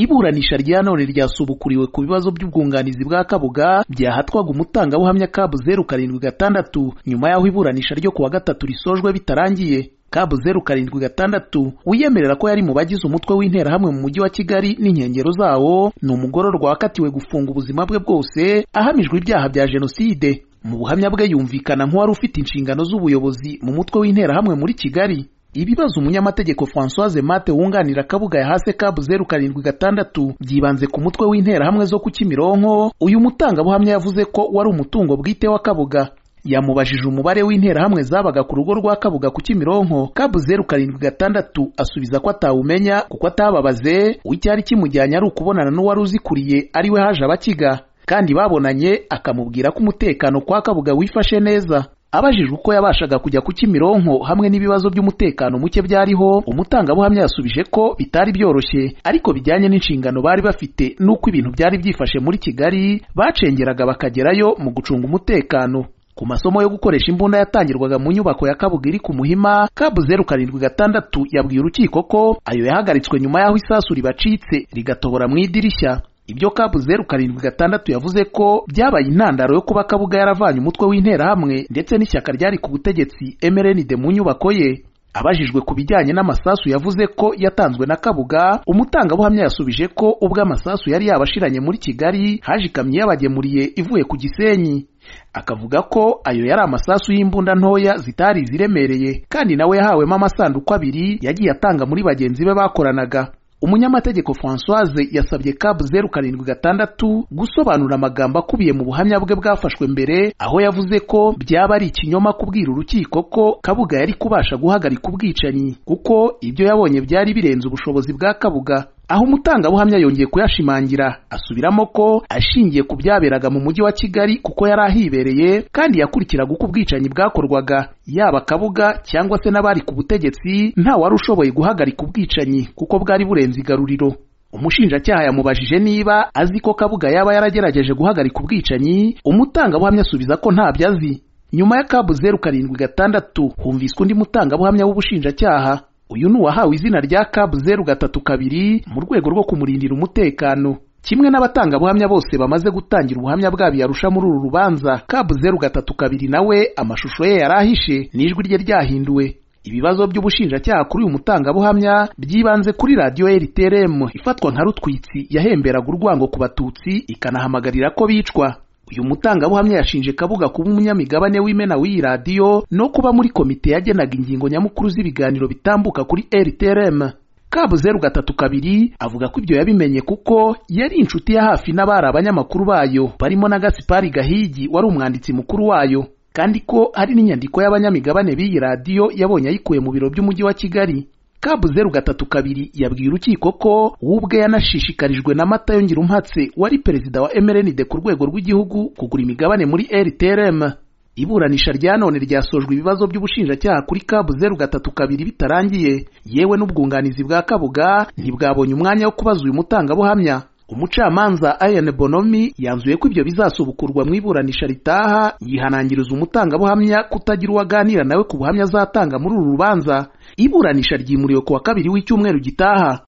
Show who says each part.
Speaker 1: iburanisha rya none ryasubukuriwe ku bibazo by'ubwunganizi bwa kabuga byahatwaga umutangabuhamya kabu zeru karindwi gatandatu nyuma y'aho iburanisha ryo ku wa gatatu risojwe bitarangiye kabu zeru karindwi gatandatu wiyemerera ko yari mu bagize umutwe w'interahamwe mu mujyi wa kigali n'inkengero zawo ni umugororwa wakatiwe gufunga ubuzima bwe bwose ahamijwe ibyaha bya jenoside mu buhamya bwe yumvikana nk'uwari ufite inshingano z'ubuyobozi mu mutwe w'interahamwe muri kigali ibibazo umunyamategeko francoise mate wunganira kabuga yahase kabu zeru karindwi gatandatu byibanze ku mutwe w'interahamwe zo ku kimironko uyu mutangabuhamya yavuze ko wari umutungo bwite wa kabuga yamubajije umubare w'interahamwe zabaga ku rugo rwa kabuga ku kimironko kabu zeru karindwi gatandatu asubiza ko atawumenya kuko atababaze icyari kimujyanye ari ukubonana n'uwari uzikuriye ariwe haje abakiga kandi babonanye akamubwira ko umutekano kwa kabuga wifashe neza abajijwe uko yabashaga kujya ku kimironko hamwe n'ibibazo by'umutekano muke byariho umutangabuhamya yasubije ko bitari byoroshye ariko bijyanye n'inshingano bari bafite n'uko ibintu byari byifashe muri kigali bacengeraga bakagerayo mu gucunga umutekano ku masomo yo gukoresha imbunda yatangirwaga mu nyubako ya kabuga iri ku muhima kabu zeru karindwi gatandatu yabwiye urukiko ko ayo yahagaritswe nyuma y'aho isasu ribacitse rigatobora mu idirishya ibyo kabu zeru karindwi gatandatu yavuze ko byabaye intandaro yo kuba kabuga yaravanye umutwe w'interahamwe ndetse n'ishyaka ryari ku butegetsi mrnd mu nyubako ye abajijwe ku bijyanye n'amasasu yavuze ko yatanzwe na kabuga umutangabuhamya yasubije ko ubwo amasasu yari yabashiranye muri kigali haje ikamyo yabagemuriye ivuye ku gisenyi akavuga ko ayo yari amasasu y'imbunda ntoya zitari ziremereye kandi nawe yahawemo amasanduku abiri yagiye atanga muri bagenzi be bakoranaga umunyamategeko francoise yasabye kabu zeru karindwi gatandatu gusobanura amagambo akubiye mu buhamya bwe bwafashwe mbere aho yavuze ko byaba ari ikinyoma kubwira urukiko ko kabuga yari kubasha guhagarika ubwicanyi kuko ibyo yabonye byari birenze ubushobozi bwa kabuga aho umutangabuhamya yongeye kuyashimangira asubiramo ko ashingiye ku byaberaga mu mujyi wa kigali kuko yari ahibereye kandi yakurikiraga uko ubwicanyi bwakorwaga yaba kabuga cyangwa se n'abari ku butegetsi nta wari ushoboye guhagarika ubwicanyi kuko bwari burenze igaruriro umushinjacyaha yamubajije niba azi ko kabuga yaba yaragerageje guhagarika ubwicanyi umutangabuhamya asubiza ko ntabyo azi nyuma ya kabu zeru karindwi gatandatu humviswe undi mutangabuhamya w'ubushinjacyaha uyu ni uwahawe izina rya kabu zeru gatatu kabiri mu rwego rwo kumurindira umutekano kimwe n'abatangabuhamya bose bamaze gutangira ubuhamya bwabo yarusha muri uru rubanza kabu zeru gatatu kabiri nawe amashusho ye yari ahishe n'ijwi rye ryahinduwe ibibazo by'ubushinjacyaha kuri uyu mutangabuhamya byibanze kuri radiyo rtrm ifatwa nka rutwitsi yahemberaga urwango ku batutsi ikanahamagarira ko bicwa uyu mutangabuhamya yashinje kabuga kuba umunyamigabane w'imena w'iyi radiyo no kuba muri komite yagenaga ingingo nyamukuru z'ibiganiro bitambuka kuri rtrm kabu zeru gatatu kabiri avuga ko ibyo yabimenye kuko yari inshuti ya hafi n'abari abanyamakuru bayo barimo na gasipari gahigi wari umwanditsi mukuru wayo kandi ko hari n'inyandiko y'abanyamigabane b'iyi radiyo yabonye ayikuye mu biro by'umujyi wa kigali kabu zeru gatatu kabiri yabwiye urukiko ko we ubwe yanashishikarijwe na mata yongira umpatse wari perezida wa mrnd ku rwego rw'igihugu kugura imigabane muri rtrm iburanisha rya none ryasojwe ibibazo by'ubushinjacyaha kuri kabu zeru gatatu kabiri bitarangiye yewe n'ubwunganizi bwa kabuga ntibwabonye umwanya wo kubaza uyu mutangabuhamya umucamanza ayan bonomi yanzuye ko ibyo bizasubukurwa mu iburanisha ritaha yihanangiriza umutangabuhamya kutagira uwo aganira nawe ku buhamya azatanga muri uru rubanza iburanisha ryimuriwe ku wa kabiri w'icyumweru gitaha